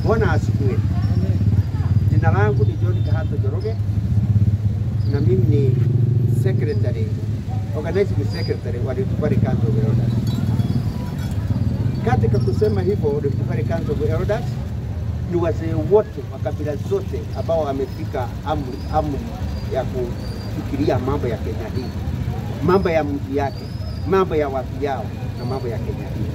Bwana asifiwe. Jina langu ni John Kahato Njoroge na mimi ni secretary, organizing secretary wa Rift Valley Council of Elders. Katika kusema hivyo, Rift Valley Council of Elders ni wazee wote wa kabila zote ambao wamefika amri, amri ya kufikiria mambo ya Kenya hii, mambo ya mji yake, mambo ya watu yao na mambo ya Kenya hii.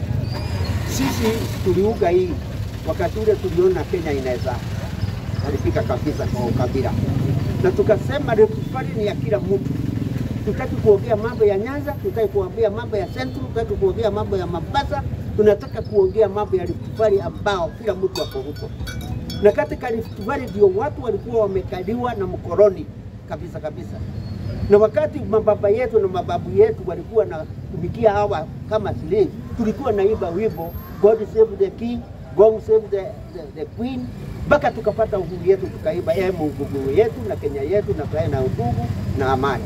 Sisi tuliuga hii wakati ule tuliona Kenya inaweza haribika kabisa kwa ukabila, na tukasema Rift Valley ni ya kila mtu. Tutaki kuongea mambo ya Nyanza, tutaki kuongea mambo ya Central, tutaki kuongea mambo ya Mombasa, tunataka kuongea mambo ya Rift Valley ambao kila mtu ako huko. Na katika Rift Valley ndio watu walikuwa wamekaliwa na mkoloni kabisa kabisa, na wakati mababa yetu na mababu yetu walikuwa na tumikia hawa kama slave, tulikuwa naimba wimbo God save the king, God save the, the, the queen mpaka tukapata uhuru yetu, tukaimba ee Mungu yetu na Kenya yetu na tukae na udugu na amani.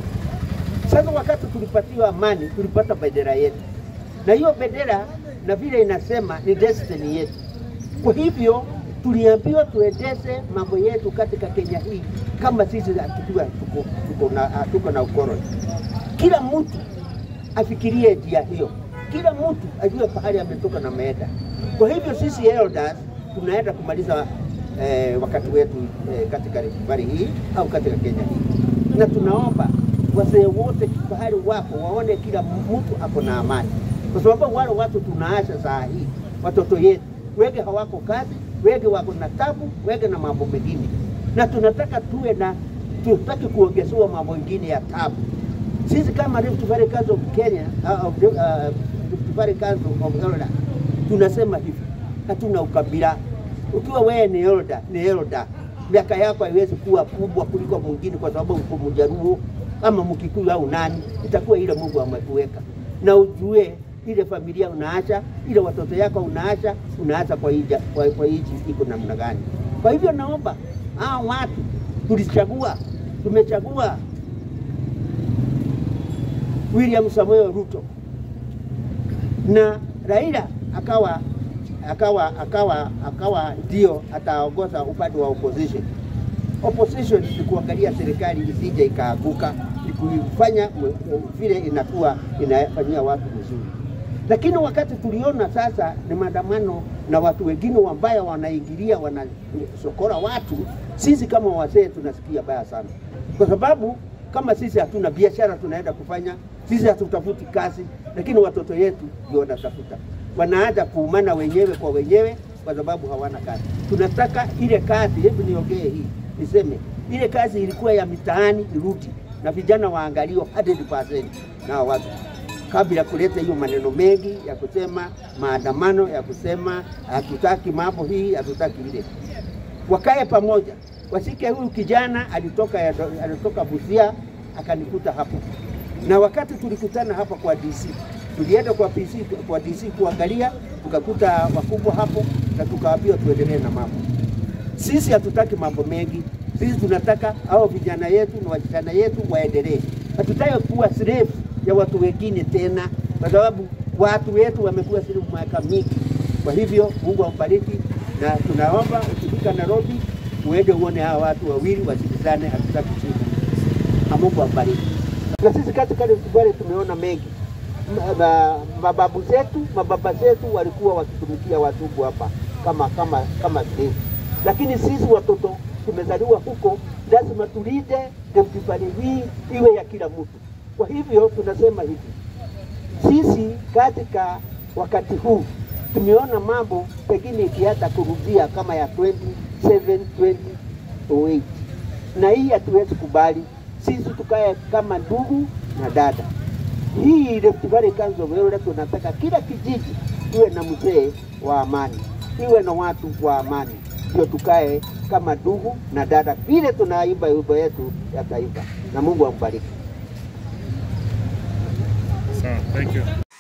Sasa wakati tulipatiwa amani, tulipata bendera yetu, na hiyo bendera na vile inasema ni destiny yetu. Kwa hivyo tuliambiwa tuendeshe mambo yetu katika Kenya hii kama sisi hatukuwa tuko, tuko na, tuko na ukoloni. Kila mtu afikirie njia hiyo, kila mtu ajue pahali ametoka na ameenda. Kwa hivyo sisi elders tunaenda kumaliza eh, wakati wetu eh, katika Rift Valley hii au katika Kenya hii, na tunaomba wazee wote pahali wapo waone kila mtu ako na amani, kwa sababu wale watu tunaasha saa hii watoto yetu wege hawako kazi, wege wako na tabu, wege na mambo mengine, na tunataka tuwe na tutaki kuongezewa mambo mengine ya tabu. Sisi kama Rift Valley Council of Kenya uh, of, uh, Rift Valley Council of Elders tunasema hivi, hatuna ukabila. Ukiwa wewe ni elder, ni elder, miaka yako haiwezi kuwa kubwa kuliko mwingine, kwa sababu uko Mjaruo ama Mkikuyu au nani, itakuwa ile Mungu amekuweka, na ujue ile familia unaacha, ile watoto yako unaacha, unaacha kwa hii kwa, kwa hii iko namna gani? Kwa hivyo naomba hao watu tulichagua, tumechagua William Samoei Ruto na Raila akawa akawa akawa akawa ndio ataongoza upande wa opposition. Opposition ni kuangalia serikali isije ikaaguka, ni kuifanya vile inakuwa inafanyia watu vizuri. Lakini wakati tuliona sasa ni maandamano na watu wengine wambaya wanaingilia, wanasokora watu, sisi kama wazee tunasikia baya sana, kwa sababu kama sisi hatuna biashara tunaenda kufanya, sisi hatutafuti kazi, lakini watoto yetu ndio wanatafuta, wanaanza kuumana wenyewe kwa wenyewe kwa sababu hawana kazi. Tunataka ile kazi, hebu niongee hii niseme, ile kazi ilikuwa ya mitaani irudi na vijana waangaliwa 100% na watu kabla kuleta hiyo maneno mengi ya kusema maandamano ya kusema hatutaki mambo hii hatutaki ile, wakae pamoja, wasike. Huyu kijana alitoka alitoka Busia akanikuta hapo, na wakati tulikutana hapa kwa DC, tulienda kwa PC, kwa DC kuangalia, tukakuta wakubwa hapo na tukaambiwa tuendelee na mambo. Sisi hatutaki mambo mengi, sisi tunataka hao vijana yetu na wasichana yetu waendelee. Hatutaki kuwa slave ya watu wengine tena, kwa sababu watu wetu wamekuwa slave miaka mingi. Kwa hivyo Mungu ambariki, na tunaomba ukifika Nairobi uende uone hawa watu wawili wasikizane, hatutaki shida. Na Mungu ambariki. Na sisi katika Rift Valley tumeona mengi na mababu zetu mababa zetu walikuwa wakitumikia watumbu hapa kama kama kama slave, lakini sisi watoto tumezaliwa huko, lazima tulinde Rift Valley hii iwe ya kila mtu. Kwa hivyo tunasema hivi, sisi katika wakati huu tumeona mambo pengine ikianza kurudia kama ya 27 2008 na hii hatuwezi kubali. Sisi tukae kama ndugu na dada. Hii Rift Valley Council of Elders tunataka kila kijiji iwe na mzee wa amani, iwe na watu wa amani, ndio tukae kama ndugu na dada, vile tunaimba wimbo yetu ya taifa, na Mungu ambariki. Sawa, thank you.